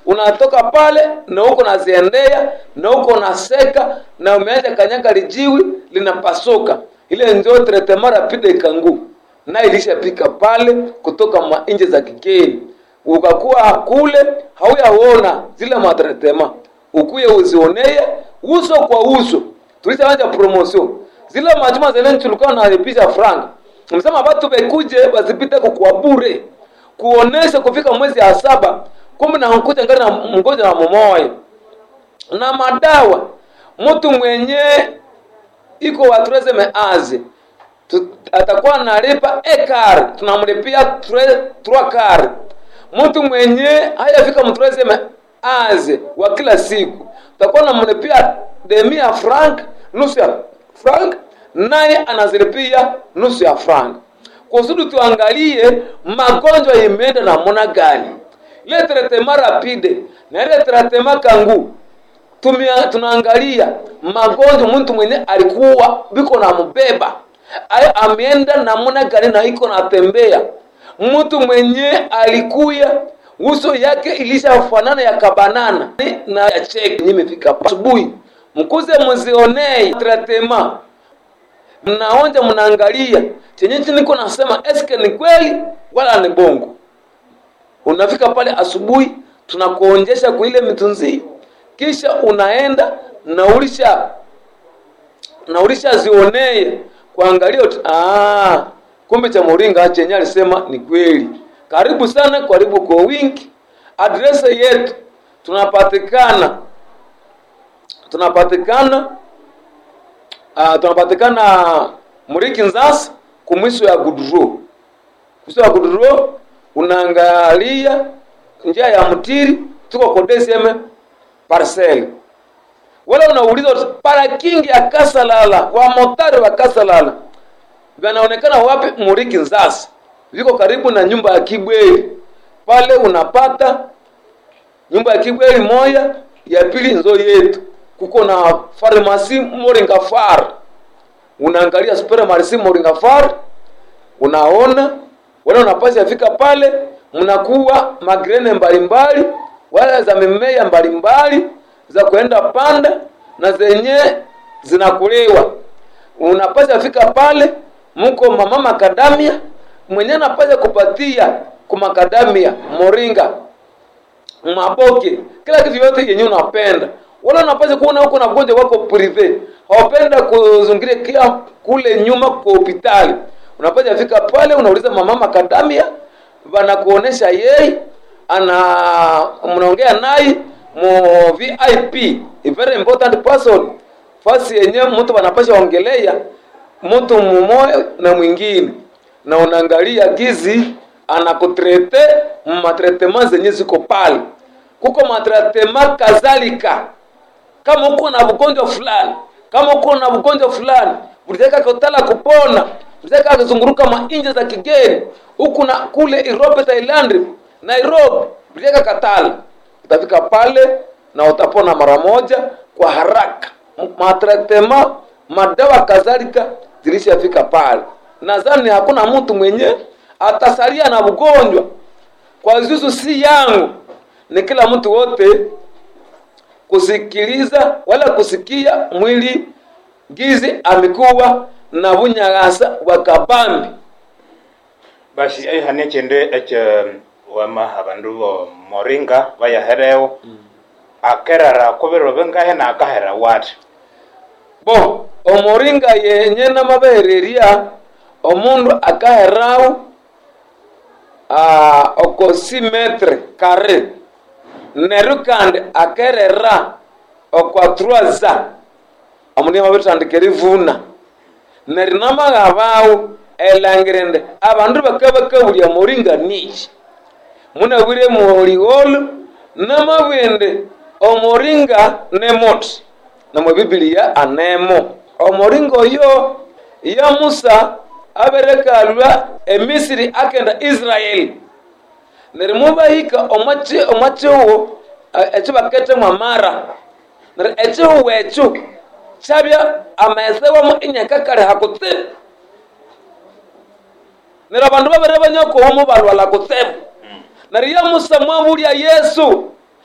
unatoka pale na huko naziendea na huko naseka na umeacha kanyaga lijiwi linapasuka ile ndio tretema rapide kangu na ilishapika pale kutoka mainje za kigeni ukakuwa kule hauyaona zile matretema ukuye uzionee uso kwa uso tulishaanja promotion zile majuma zile tulikuwa nalipisha franga msema watu bekuje bazipite kwa bure kuonesha kufika mwezi ya saba kumi na nkuja ngari na mgonjwa na mumoya na madawa mtu mwenye iko watreze meazi tu, atakuwa analipa ekar tunamlipia trois kar mtu mwenye hayafika mtreze meazi wa kila siku tutakuwa namlipia demi ya frank nusu ya frank naye anazilipia nusu ya frank kusudi tuangalie magonjwa imeenda namna gani ile tretema rapide na ile tretema kangu tumia tunaangalia magonjwa mtu mwenye alikuwa biko na mbeba Ay, ameenda namna gani na iko natembea mtu mwenye alikuya uso yake ilishafanana ya kabanana na ya cheki nimefika asubuhi mkuze muzionei tretema mnaonja mnaangalia chenye niko nasema eske ni kweli wala ni bongo unafika pale asubuhi tunakuonjesha kwa ile mitunzi kisha unaenda na ulisha na ulisha zionee kuangalia ah kumbe cha moringa chenye alisema ni kweli karibu sana karibu kwa wingi adrese yetu tunapatikana tunapatikana uh, tunapatikana muriki nzasa kumwiso ya guduro mwiso ya guduro unaangalia njia ya mtiri tuko kodeseme parcel wala unauliza parakingi ya kasalala wa motari wa kasalala vanaonekana wapi muriki nzasa viko karibu na nyumba ya kibweli pale unapata nyumba ya kibweli moya ya pili nzo yetu kuko na farmasi moringa far unaangalia supermarsi moringa far unaona wala unapasi afika pale mnakuwa magrene mbalimbali wala za mimea mbalimbali za kuenda panda na zenye zinakuliwa unapasi afika pale mko mama makadamia mwenye anapasha kupatia kumakadamia moringa maboke kila kitu yote yenye unapenda wala unapasha kuona huko na mgonjwa wako prive hawapenda kuzungiria kia kule nyuma kwa hospitali unapasha fika pale unauliza mama makadamia wanakuonesha yeye ana mnaongea naye mu VIP a very important person fasi yenye mtu wanapasha ongelea mtu mmoja na mwingine na unaangalia gizi anakutrete matretema zenye ziko pale kuko matretema kadhalika kama uko na ugonjwa fulani kama uko na ugonjwa fulani ulitaka kutala kupona ulitaka kuzunguruka mainje za kigeni huku na kule Europe Thailand Nairobi ulitaka katala utafika pale na utapona mara moja kwa haraka matretema madawa kadhalika zilishafika pale nadhani hakuna mtu mwenye atasalia na ugonjwa kwa zuzu si yangu ni kila mtu wote kusikiliza wala kusikia mwili gizi amekuwa na bunyagasa wakabambi basi aihane echende eche wama abandu bo moringa bayahereo akerera kubiro bengahe na akahera wati bo omoringa yenye namabehereria omundu akaherau uh, oko si metre kare neru kandi akerera okwa truaza amuni mabitandikira ivuna neri namaghabau elangirende abandu bakabakabulya moringa niki munabwire muholigolu namabwende omoringa nemoti namwe bibiliya anemo omoringa oyo ya musa aberekalwa emisiri akenda israeli neri mubahika omwachiwo ekyo baketemu amara neri echihuwu ekyo kyabya amaesewamu inyakakali hakutsibu neri abandu babere banyakowomu balwala kutsibu neri ya musa mwabulya yesu